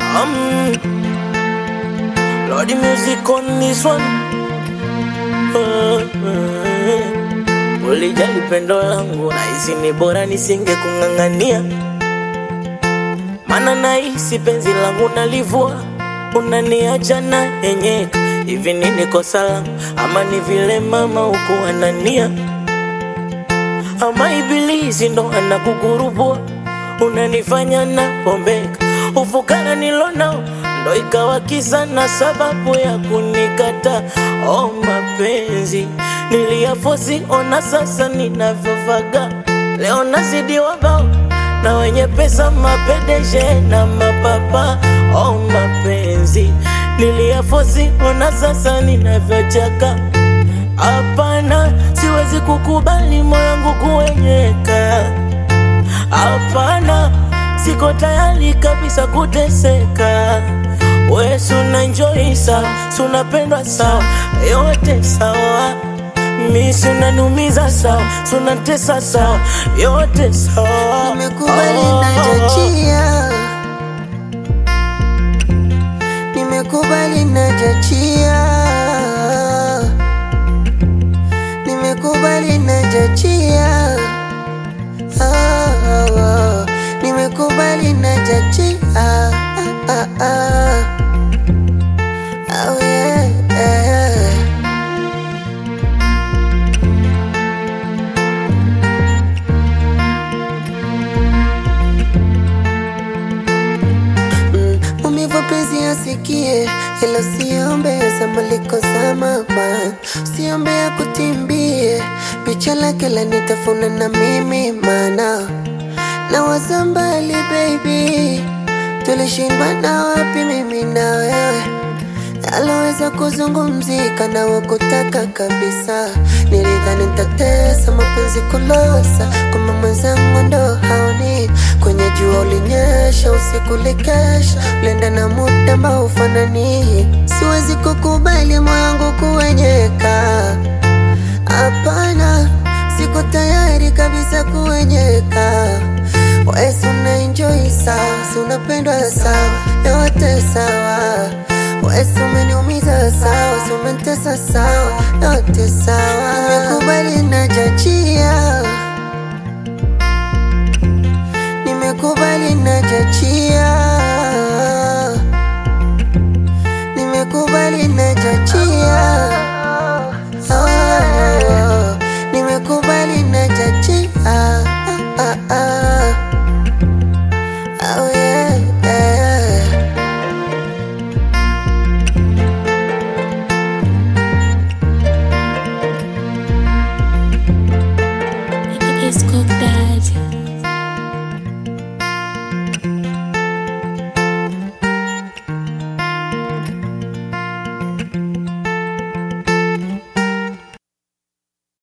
Um, Lordy music on this one. Uh, uh, ulijali pendo langu nahisi ni bora nisinge kung'ang'ania, mana nahisi penzi langu nalivua, unaniacha na henyeka. Hivi nini kosa langu ama ni vile mama huku anania ama ibilisi ndo anakugurubua, unanifanya na pombeka. Ufukara nilonao ndo ikawa kisa na sababu ya kunikata. Oh, mapenzi niliyafosi, ona sasa ninavyovaga. Leo nazidi wabao na wenye pesa, mapedeshe na mapapa. Oh, mapenzi niliyafosi, ona sasa ninavyochaka. Hapana, siwezi kukubali moyo wangu kuenyeka. Hapana, siko tayari kabisa kuteseka. We suna enjoy sawa, sunapendwa sawa, yote sawa. Mi sunanumiza sawa, sunatesa sawa, yote sawa. Nimekubali Oh. najachia, nimekubali najachia, nimekubali najachia, oh, oh, nimekubali najachia, ah, ah, ah. Oh, yeah, yeah. Mm, Maumivu penzi asikie, ilo siombe zamaliko za mama, siombe ya kutimbie, picha lake lanitafuna na mimi mana na waza mbali baby, tulishindwa na wapi mimi na wewe aloweza kuzungumzika na wakutaka kabisa. Nilidhani nitatesa mapenzi kulosa, kumbe mwenzangu ndo haoni. Kwenye jua ulinyesha, usiku likesha, ulienda na muda ambao ufanani. Siwezi kukubali moyo wangu kuwenyeka, hapana, siko tayari kabisa kuwenyeka. Wesi una enjoy sawa, si unapendwa sawa, yote sawa. Wesi umeniumiza sawa, si umenitesa sawa, yote sawa. Nimekubali najachia, nimekubali najachia, nimekubali najachia, oh, nimekubali najachia, ah, ah, ah. Oh, yeah, yeah. It's Cook Daddy.